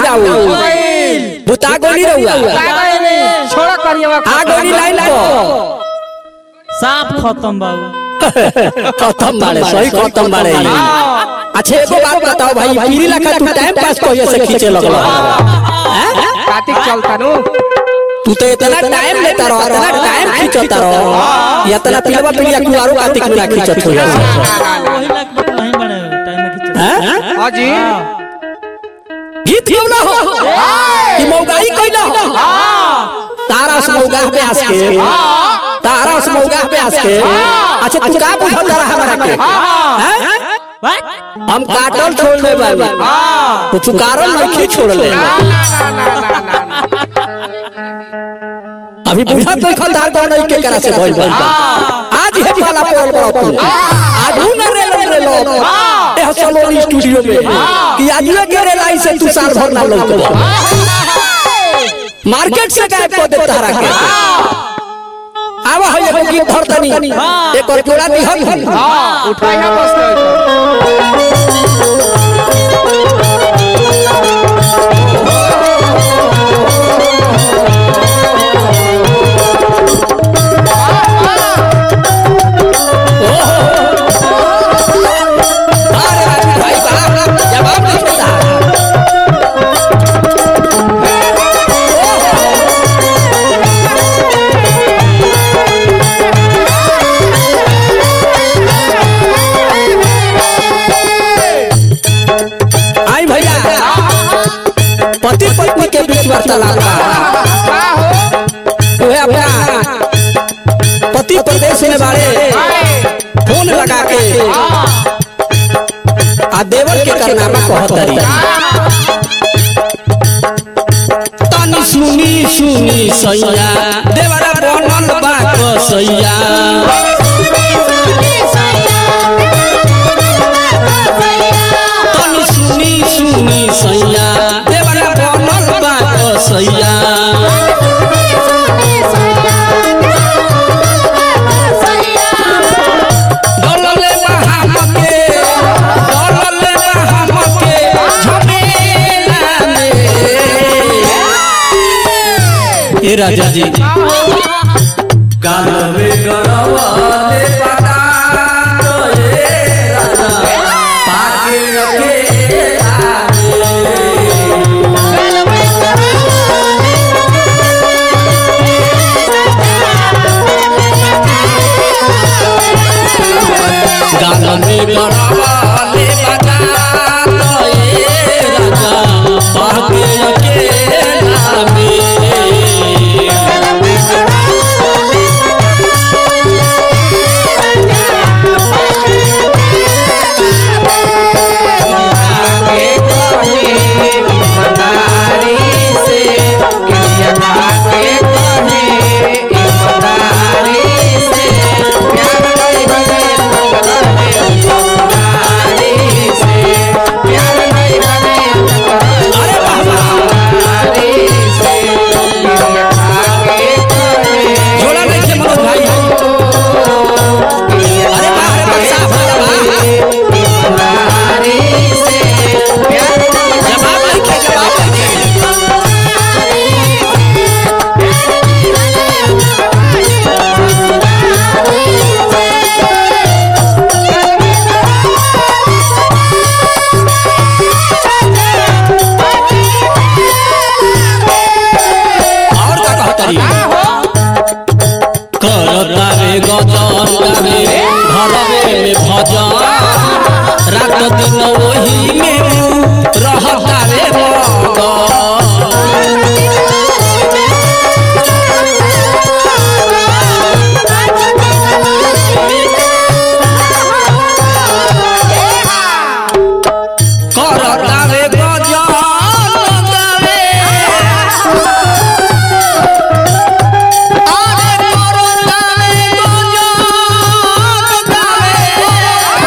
राऊ बुता गोली रहुआ छोड़ा करिएवा आ गोली लाइन को साफ खत्म बाबू खत्म बाड़े सही खत्म बाड़े अच्छा एगो बात बताओ भाई पीरी लखा तू टाइम पास कहिए से खींचे लगल कार्तिक चलता नु तू तो इतना टाइम लेता रहो इतना टाइम खींचता रहो या इतना पिलवा पिलिया कुआरो कातिक में ना खींचत हो वही लाख बात नहीं बड़े टाइम में खींच हैं हां जी गीत क्यों ना हो कि मौगाई कइला हो तारा से मौगा पे आस के तारा से मौगा पे आस के अच्छा तू का बुझल रहा हमरा के हैं हम काटल छोड़ ले बाबू तो तू कारण नहीं छोड़ ले अभी बुझा तो खलदार कौन नहीं के करा से भइल बा आज हे वाला पड़ल बड़ा तू आज उ न रे रे लो ए हसलोनी स्टूडियो में कि आज ये के रे लाई से तू साल भर ना लौट मार्केट से गायब कर दे तारा के आवा है एगो गीत धरतनी एक और जोड़ा दिहल हां उठाई है बस अरे राजू भाई बा जवाब नहीं देता आई भैया पति पत्नी के बीच वार्तालाप बा वह अपना पति प्रदेश में बारे फोन लगा के आ देवर के करनामा कहतरी तनी सुनी सुनी सैया देवरा बनल बा कसैया तनी सुनी सुनी सैया देवरा बनल बा कसैया डलले बा हमके डलले बा हमके झमेला में ए राजा जी गाल में गड़वाले पता तो ए राजा पाके अकेला गाल में गड़वाले पता तो ए राजा पाके अकेला में अरे वाह वाह जोड़ा नहीं थे मनोज भाई अरे वाह अरे वाह साहब जवाब नहीं थे जवाब नहीं थे और का कहतरी करता रे गजन गावे घरवे में भजन रात दिन वही में रहता रे मगन करता रे गजन गावे अरे करता रे गजन गावे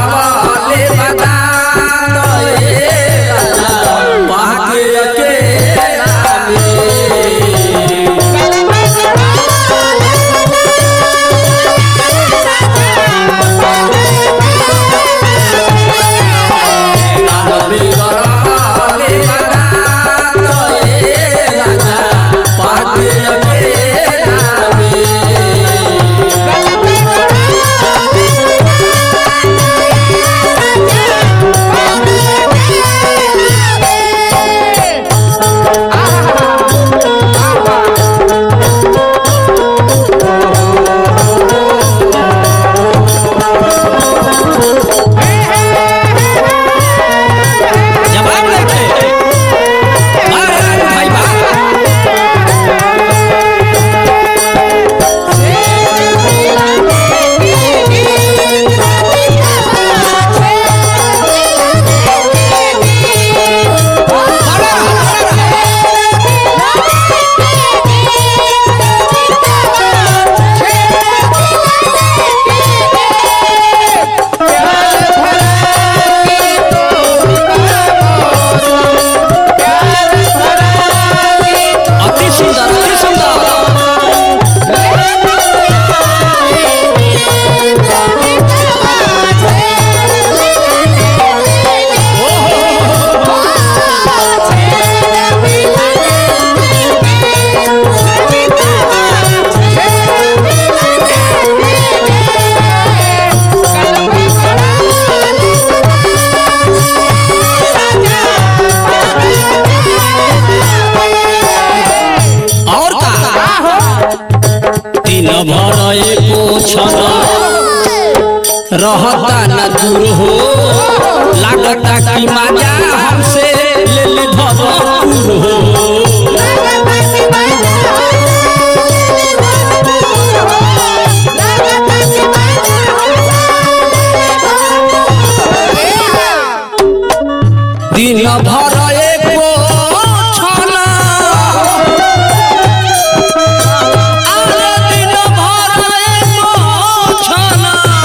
गड़वाले बता पाके अकेला में जवाब देखे मार भाई बा अति सुंदर अति सुंदर और का दिन भर एको क्षण रहता न दूर हो लागता कि मजा हमसे ले ले भरपूर हो दिन भर एको क्षण अरे दिन भर एको क्षण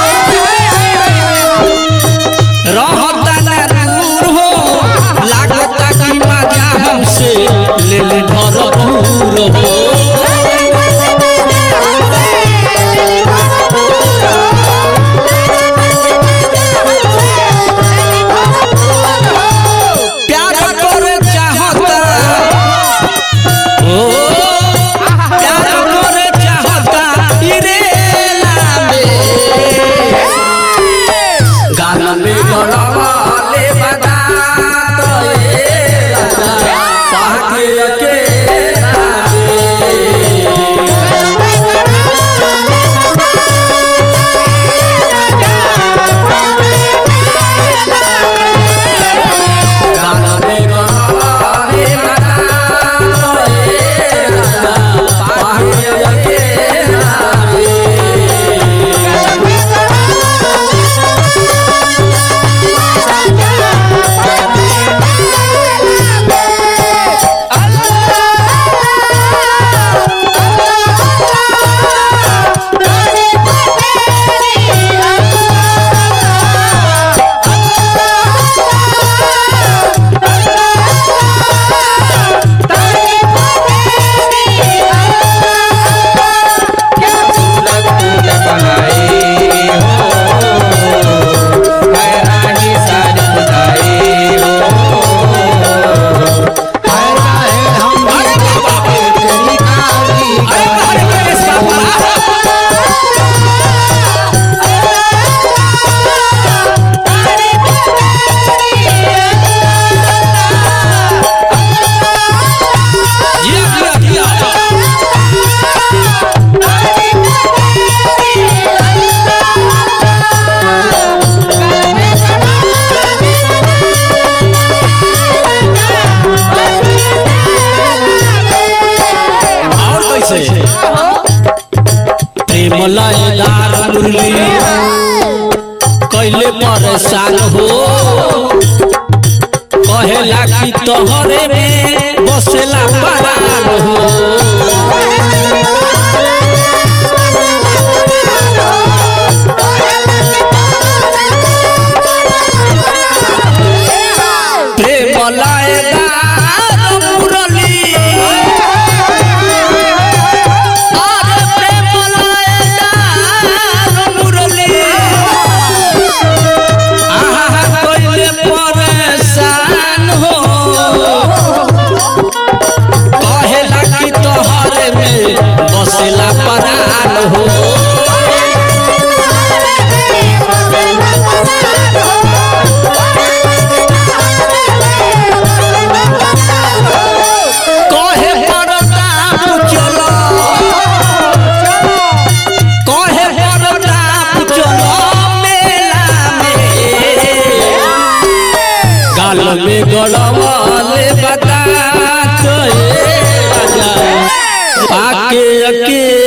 रहता न दूर हो लागता कि मजा हमसे ले ले भरपूर हो प्यार करे चाहता ओ प्यार करे चाहता इरे लामे गाना में गड़वाले बता तो ये लगा पाके अकेला गाना में गड़वाले बता तो ये लगा पाके अकेला अरे बारे में इसका बड़ा जिया जिया जिया और कैसे प्रेम लयदार मुरली कैले परेशान हो कहेला कि तोहरे में बसेला परान हो गाल में गड़वाले बता तो ए राजा पाके अकेला